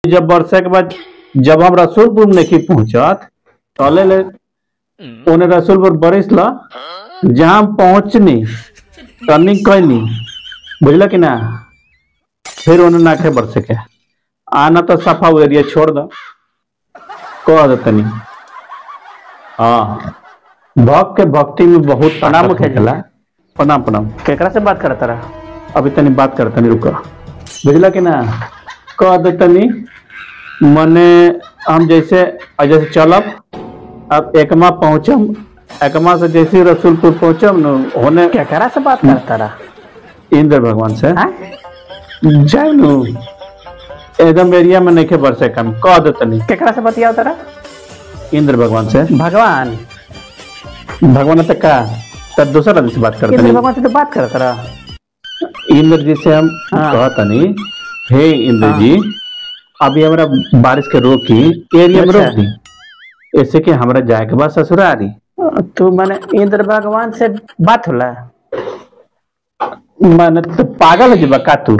जब वर्षा के बाद जब हम रसूलपुर नहीं पहुंचत तले ले ओने रसूलपुर बरिस ला जहाँ हम पहुंचनी रनिंग कैनी बुझल कि ना फिर ओने नाखे बरसे के आना तो सफा वो एरिया छोड़ दो कह दो तनी हाँ भक्त के भक्ति में बहुत प्रणाम ताकत मुखिया जी। होखेला। प्रणाम प्रणाम केकरा से बात करत रहा अभी तनी बात कर तनी रुको बुझला कि ना कह दे तनी मने हम जैसे जैसे चलब अब एकमा पहुंचम एकमा से जैसे रसूलपुर पहुंचम न होने केकरा से बात करत रहा इंद्र भगवान से हाँ? जाए नु एकदम एरिया में नहीं बरसे कम कह दे तनी केकरा से बतियाव तरा इंद्र भगवान से भगवान भगवान तक का तब दूसरा आदमी से बात कर इंद्र तनी भगवान से तो बात करत रहा इंद्र जी से हम हाँ। कहा तनी हे इंद्र जी अभी हमरा बारिश के रोकी एरिया में अच्छा। रोक दी ऐसे कि हमरा जाए के बाद ससुरारी तू माने इंद्र भगवान से बात होला माने तो पागल है जी का तू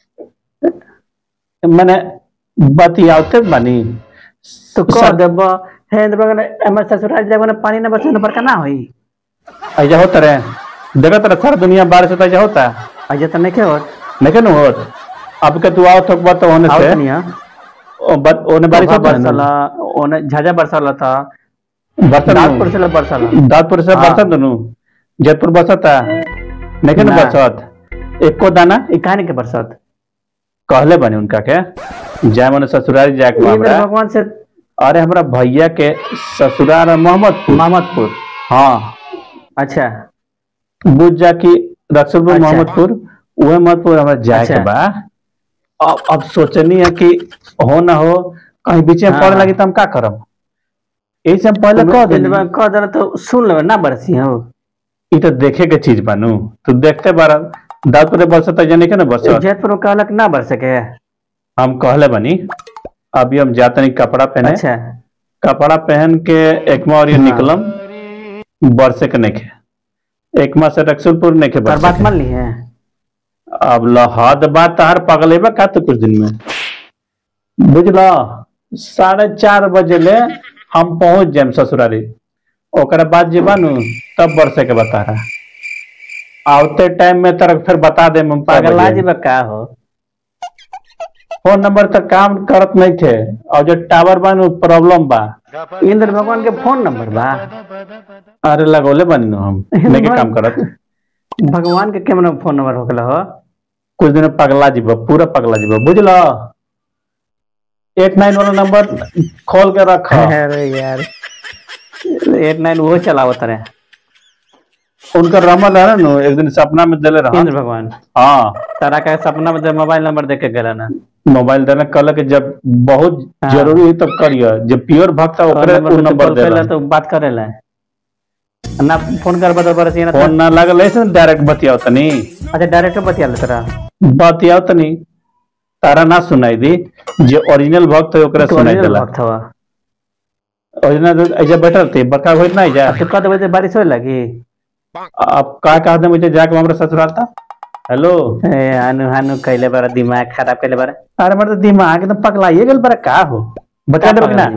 माने बतियाते बानी तो कह देब हे इंद्र भगवान हमर ससुराल जब पानी न बरसे न बरका ना होई ऐसा होता रहे देखा तेरा सारा दुनिया बारिश होता ऐसा होता अजे तो नहीं हो नहीं ना होत अब के तू आओ तो बात होने आओ से तनिया ओ बत ओने बारिश होता है बरसला ओने झाझा बरसला था बरसा दादपुर से बरसला दादपुर से हाँ। बरसा दोनों जयपुर बरसता नहीं ना ना। बरसत एको दाना ई कहानी के बरसात कहले बने उनका के जाए मने ससुरारी जाए के इंद्र हमरा भगवान से अरे हमरा भैया के ससुराल है मोहम्मदपुर मोहम्मदपुर हाँ अच्छा बुझ जा की रक्सलपुर अच्छा। मोहम्मदपुर उहे मोहम्मदपुर हमरा जाए के अच्छा। बा अब अब सोचनी है कि हो ना हो कहीं बीच में हाँ। पड़े लगी तो हम का करब यही से हम पहले कह इंद्र दे भगवान कह देला तो सुन लेबे ना बरसी हो ई तो देखे के चीज बानू तू देखते बारा दादपुर बरसत जाने के ना बरसत जयपुर में कहलक ना बरसे के हम कहले बनी अभी हम जाते नहीं कपड़ा पहने अच्छा कपड़ा पहन के एकमा और ये हाँ। निकलम बरसे के नहीं के एकमा से रक्सुलपुर नहीं के पर बरसे बात के। मान ली है अब लहद बात तहार पगलेबा का तो कुछ दिन में बुझला साढ़े चार बजे ले हम पहुंच जाए ससुरारी ओकरा बाद जे बानू तब बरसे के बता रहा आवते टाइम में तरह फिर बता दे हम पागला जी बा का हो फोन नंबर तक काम करत नहीं थे और जो टावर बानू प्रॉब्लम बा इंद्र भगवान के फोन नंबर बा अरे लगोले बनी नु हम नहीं के काम करत भगवान के केमन फोन नंबर होगला हो कुछ दिन में पगला जीबा पूरा पगला जीबा बुझला एट नाइन वाला नंबर खोल के रख अरे यार एट नाइन वो चलावत रहे उनका रमल है ना एक दिन सपना में दिले रहा इंद्र भगवान हाँ तारा का सपना में मोबाइल नंबर देख के गला ना मोबाइल देने कल के जब बहुत हाँ। जरूरी है तब करिए जब प्योर भक्त है ओकरे नंबर उ पे नंबर कॉल दे कैला तो बात करेला ना फोन कर बता बरसी ना फोन ना लगल ऐसे डायरेक्ट बतियाओ तनी अच्छा डायरेक्ट बतिया ले तरा बतियाओ तनी तारा ना सुनाई दी जो ओरिजिनल भक्त है ओकरा सुनाई देला भक्त हवा ओरिजिनल ऐसे बैठल थे बड़का होइत नहीं जा तो कद बजे बारिश होए लगी अब का कहा दे मुझे जाके हमरा ससुराल था हेलो ए हानु हानु कैले बारा दिमाग खराब कैले बारा अरे मेरा तो दिमाग एकदम पगलाइए गेल बड़ा का हो बता दे ना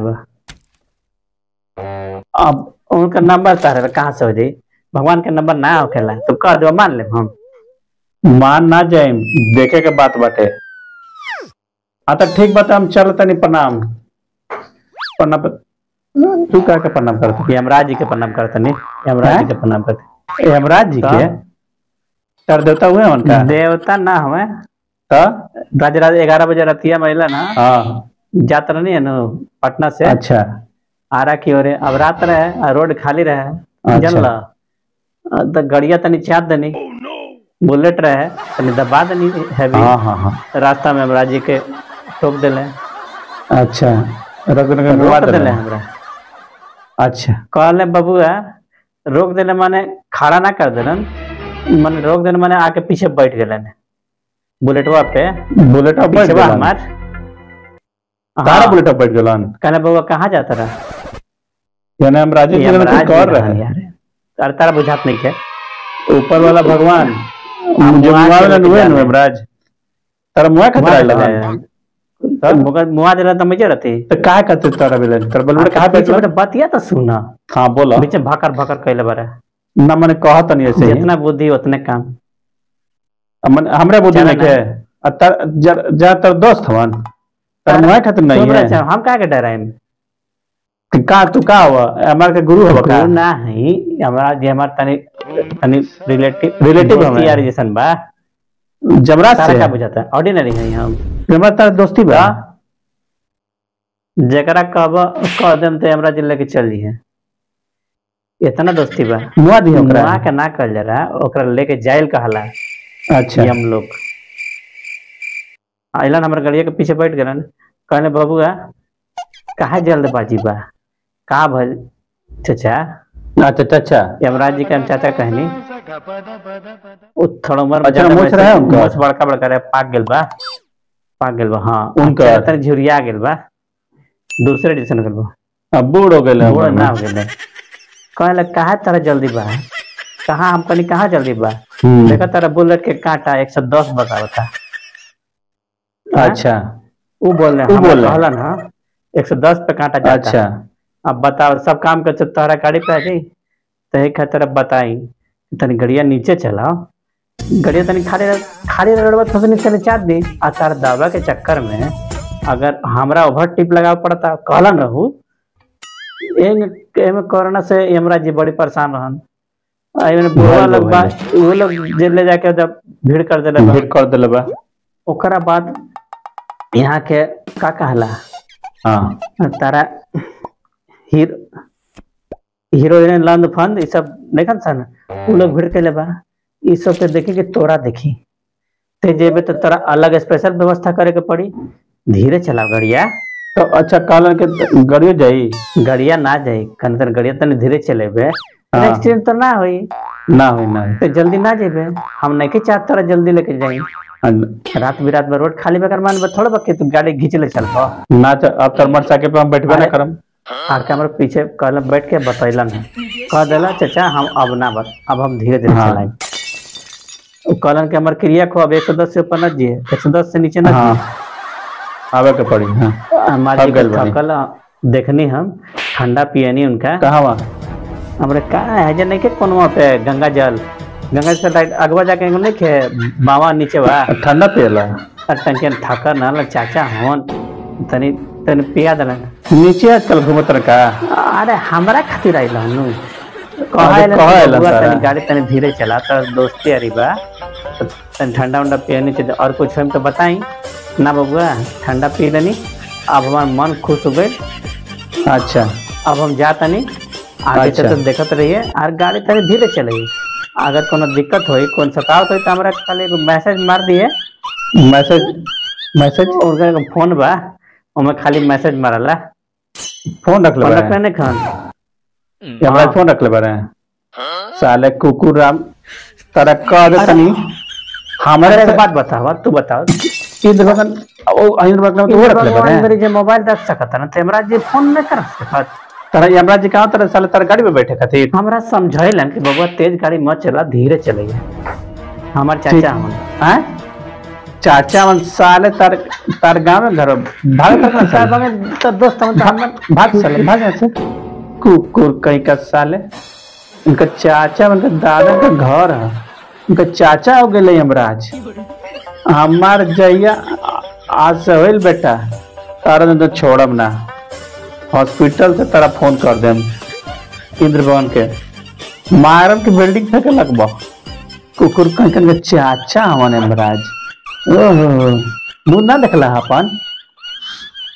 अब उनका नंबर तारे कहाँ से हो जाई भगवान के नंबर ना होखेला तो कह दो मान ले हम मान ना जाए देखे के बात बाटे हाँ तो ठीक बात हम चल तनी प्रणाम प्रणाम तू का के प्रणाम करत यमराज जी के प्रणाम करते नहीं यमराज जी के प्रणाम करते हेमराज जी के का? कर देवता हुए उनका देवता ना हमें तो राज राज ग्यारह बजे रतिया महिला ना हाँ जात नहीं है ना पटना से अच्छा आरा की ओर अब रात रहे आ रोड खाली रहे अच्छा। जानला आ, तो गड़िया तनी चाप दनी बुलेट रहे तनी दबा दनी हैवी हाँ हाँ हाँ रास्ता में यमराज जी के ठोक दिले अच्छा रख रख रोक रख दिले हमरा अच्छा कहले बबुआ रोक देले माने खड़ा ना कर देलन माने रोक देले माने आके पीछे बैठ गेलन बुलेटवा पे बुलेट बैठ पीछेवा गेलन हमार तारा हाँ। बुलेट बैठ गेलन कहले बबुआ कहाँ जाता रहा यानी हम राजीव जी ने यमराज कुछ कर जी रहे रहन हैं यार तारा तारा बुझात नहीं के ऊपर वाला भगवान हम जो वहाँ मुआ के वाला लेके नुए जा नु रहे हैं। हेमराज तारा मुआ खतरा वहाँ लगा चला तो मगर मुआ दिला तो मजे रहती तो काहे कहते तोरा बेले तोरा बोल कहा पे पीछे बेटा बतिया तो सुना हां बोलो बीच में भाकर भाकर कैले बारे ना मने कहत नहीं ऐसे ही जितना बुद्धि उतने काम मन हमरे बुद्धि चला में के आ तर जर- जा तर दोस्त हवन तर अरे, मुआ खातिर नहीं तुम है रहे हम का के डराए कि का तू का हुआ हमार के गुरु हवा का गुरु ना है हमारा जे हमार तनी तनी रिलेटिव Relative हमें। यार जैसन बा जबरा तारा से का बुझाता ऑर्डिनरी है हम हमरा तार दोस्ती बा जेकरा कब कह देम तो हमरा जिले के चल जी इतना दोस्ती बा मुआ दी ओकरा मुआ के ना कल जरा ओकरा लेके जाइल कहला अच्छा हम लोग आइलन हमर गड़िया के पीछे बैठ गलन कहने बबुआ कहा जल्दबाजी बा का भल चाचा अच्छा अच्छा यमराज जी के हम चाचा कहनी वो थोड़ा उम्र में अच्छा, ज्यादा मूछ वैसे- रहे उनका? मूछ बड़का बड़का रहे पाक गेल बा पाक गेल बा हाँ उनका? चेहरा तनी झुरिया गेल बा दूसरे डिवीजन गेल बा अब बूढ़ हो गए बूढ़ ना हो गेल कहे लग कहा तारा जल्दी बा कहा हम कहनी कहा जल्दी बा देखा तारा बुलेट के कांटा एक सौ दस बतावता अच्छा वो बोल रहे उ हमरा बोल रहे। कहलन हाँ एक सौ दस पे कांटा जाता अच्छा अब बताओ सब काम कर तोहरा गाड़ी पे आ जाई तो एक खातिर अब बताई तनी गड़िया नीचे चलाओ गड़िया तनी खाली रह- खाली रगड़बा तो नीचे चले चाट दी आ तार दावा के चक्कर में अगर हमरा ओवर टिप लगाव पड़ता कहलन रहू एंग- एमे कोरोना से यमराज जी बड़ी परेशान रहन आ एमे बुढ़वा भइल बा, लोग बा वो लोग जेल ले जाके जब भीड़ कर देले बा भीड़ कर दिले बा ओकरा बाद यहाँ के का कहला हाँ तारा हीरो हीरोइन लंद फंद ई सब देखन सन उ लोग भीड़ के बा ई सब के देखी कि तोरा देखी ते जेबे तो तोरा अलग स्पेशल व्यवस्था करे के पड़ी धीरे चलाओ गड़िया तो अच्छा कहलन के गड़ियो जाई गड़िया ना जाई कन तन गड़िया तनी धीरे चलेबे हाँ। एक्सीडेंट तो ना होई ना होई ना होई तो जल्दी ना जेबे हम नहीं के चाहत तोरा जल्दी लेके जाई हाँ, रात बिरात में रोड खाली बेकर मान थोड़ा बके तू गाड़ी घींच ले चल पा ना च- अब तर मोटरसाइकिल पे हम बैठबे ना अरे- करम आके हमारे पीछे कहला बैठ के बतैलन है कह देला चाचा हम अब ना बत अब हम धीरे धीरे हाँ। चलाएं वो कहलन के हमारे क्रिया को अब एक सौ दस से ऊपर न जिए एक सौ दस से नीचे न हाँ आवे के पड़ी हाँ हमारे थक गइल बानी। थकल देखनी हम ठंडा पियनी उनका कहाँ वहाँ हमरे का है जे नहीं के कौन वहाँ पे गंगा जल गंगा जल लाइट अगवा जाके एगो नहीं खे बावा नीचे बा ठंडा पियला और टंकी में थकल ना लग चाचा हवन तनी तनी पिया देलन नीचे आजकल घूमत रहा का अरे हमरा खातिर आइल हनु अरे कहला कहा आइलन बबुआ तारा? तनी गाड़ी तनी धीरे चला तो दोस्ती अरी बा तो तनी ठंडा उंडा पियनी चाहिए और कुछ हम तो बताई ना बबुआ ठंडा पी लेनी अब हमार मन खुश हो गई अच्छा अब हम जा तनी आगे अच्छा। से तो देखत रहिए और गाड़ी तनी धीरे चलेगी अगर कोनो दिक्कत होई कौन सकावत होई तो हमरा खाली एगो मैसेज मार दिए मैसेज मैसेज उनका एगो फोन बा ओमे खाली मैसेज मारला फोन रख ले फोन बारे रखले नहीं खान हमारा हाँ। फोन रख ले बारे साले कुकुर राम तारा कह दे तनी हमारे अरे से एक बात बतावा तू बताओ इंद्र भगन ओ इंद्र भगन तो वो रख ले बारे मेरे जे मोबाइल रख सकता ना तो हमरा जे फोन नहीं कर सकत तारा यमराज जी कहाँ तारा साले तारा गाड़ी में बैठे खातिर हमरा समझैलन कि बबुआ तेज गाड़ी मत चला धीरे चलइए हमार चाचा हमन हैं चाचा मन साले तार तार गांव में घर भाग कर साहब हमें तो दोस्त हम तो हमन भाग साले भाग यहाँ से कुकुर कहीं का साले इनका चाचा उनका दादा का घर है उनका चाचा हो गए यमराज हमार जैया आज से होइल बेटा तारा ने तो छोड़म ना हॉस्पिटल से तारा फोन कर देम इंद्र भवन के मारम के बिल्डिंग फेंके लगबो कुकुर कहीं कहीं के चाचा हमारे यमराज ओहो मुंह ना देखला अपन